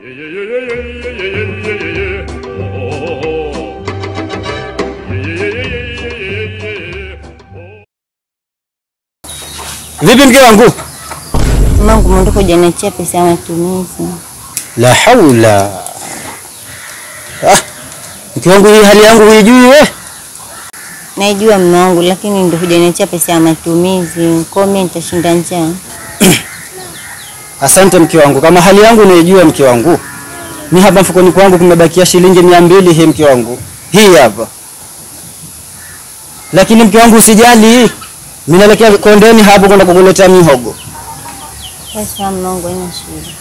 Vipi mke wangu? Mangu mwondoko hujaniachia pesa ya matumizi. La haula. Ah, mke wangu hii hali yangu huijui we? Naijua mume wangu, lakini ndo hujaniachia pesa ya matumizi. Kwa hiyo mimi nitashinda njaa. Asante mke wangu, kama hali yangu unaijua mke wangu. Mi hapa mfukoni kwangu kumebakia shilingi mia mbili hii mke wangu, hii hapa. Lakini mke wangu usijali, mimi naelekea kondeni hapo kwenda kukuletea mihogo. Sasa mume wangu haina shida.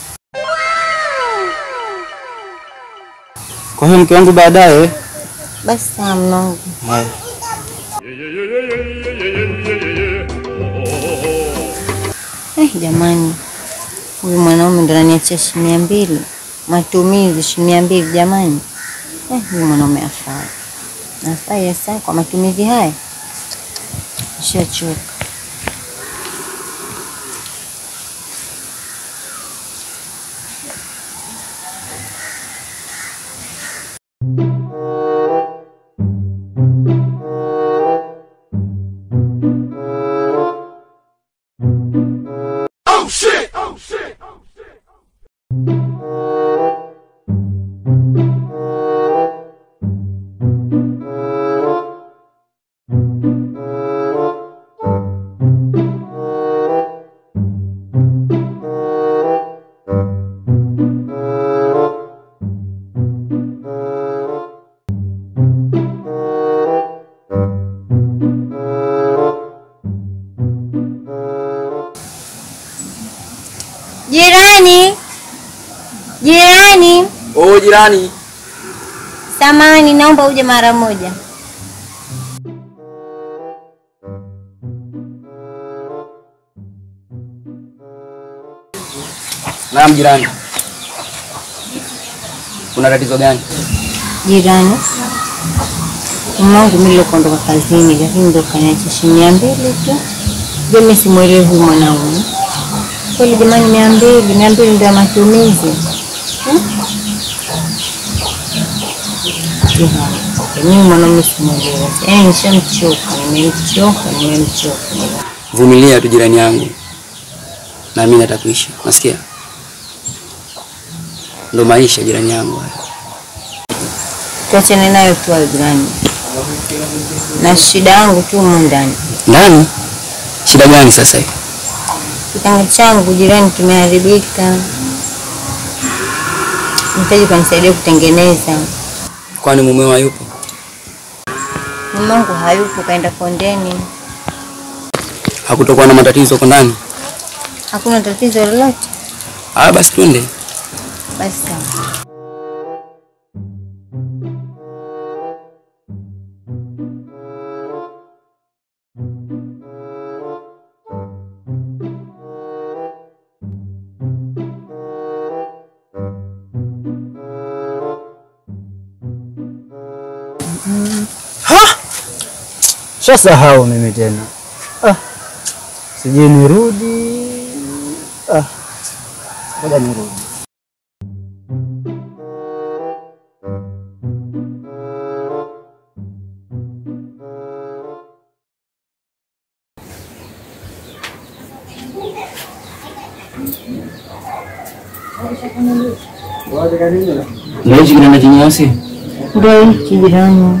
Kwa hiyo mke wangu baadaye Basi sawa mume wangu. Haya. Eh, jamani, huyu mwanaume ndo ananiachia shilingi mia mbili matumizi, shilingi mia mbili jamani. Eh, huyu mwanaume afai, afai hasa kwa matumizi haya. Nishachoka. Jirani, jirani, Oh, jirani. samani, naomba uje mara moja. Naam jirani. Kuna tatizo gani? Jirani, mume wangu mimi leo kuondoka kazini, lakini ndo kaniacha shilingi mia mbili tu. Je, mimi simwelewi huyu mwanaume kweli jamani? mia mbili mia mbili ndio ya matumizi Hmm? Jirani, mimi mwanaume simwelewi, yaani nishamchoka, nimemchoka, nimemchoka. Vumilia tu jirani yangu. Na mimi natakuisha. Nasikia? Ndo maisha jirani yangu haya. Tuachane nayo tu hayo jirani, na shida yangu tu humu ndani. Ndani? Shida gani sasa hii? Kitanda changu jirani kimeharibika, nahitaji kanisaidia kutengeneza. Kwani mumeo hayupo? Mume wangu hayupo, kaenda kondeni. Hakutokuwa na matatizo huko ndani? Hakuna tatizo lolote. Ah, basi twende. Basi sawa. Shasahau mimi tena. Ah. Sijui nirudi. Ah. Ngoja nirudi. Ndio hichi kitanda kinyeusi? Ndio hiki jirani.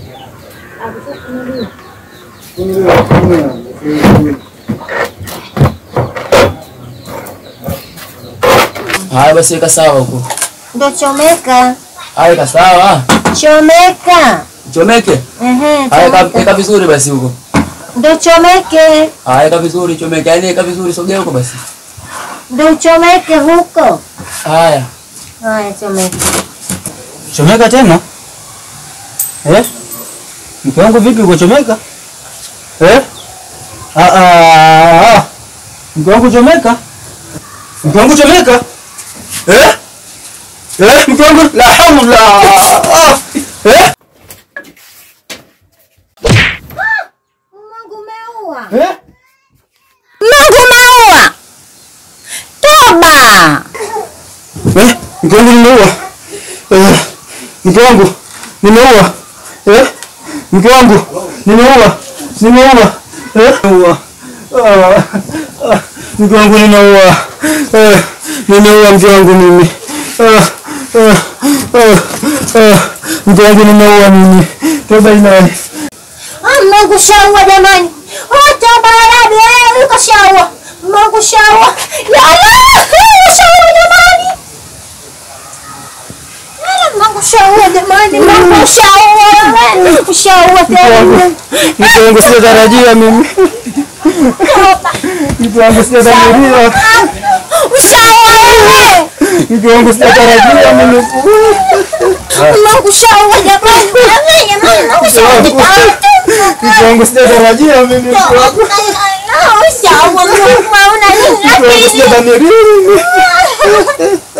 Haya basi weka sawa huko. Ndio chomeka, Haya weka sawa. chomeka. Chomeke. Ehe, Haya weka- chomeka. weka vizuri basi huko. Ndio chomeke, Haya weka vizuri chomeke. Yaani weka vizuri sogea huko basi. ndio chomeke huko. Haya. Haya, chomeka. Chomeka tena? Eh? Mke wangu vipi uko chomeka? Eh? Ah ah. ah. Mke wangu chomeka? Mke wangu chomeka? Eh? Eh, mke wangu la haula. Ah. Eh? Mungu umeua. Eh? Mungu umeua. Toba. Eh? mke wangu nimeua. Eh, mke wangu nimeua. Eh, mke wangu nimeua. Nimeua. Eh, nimeua. Ah, ah, mke wangu nimeua. Eh, nimeua mke wangu mimi. Ah, ah, ah, ah, mke wangu nimeua mimi. Toba ilahi. Mungu shaua jamani, wote barabi yuko shaua, Mungu shaua, yala shaua jamani, yala Mungu shaua jamani, Mungu shaua, shaua tena, Mke wangu sijatarajia mimi. Mke wangu sijatarajia. shaua wewe, Mke wangu sijatarajia mimi. Mungu shaua jamani, jamani, Mungu shaua jamani. Mke wangu sijatarajia mimi. Mke wangu Shaua Mungu, mauna nini mke wangu lakini sijadhamiria mimi.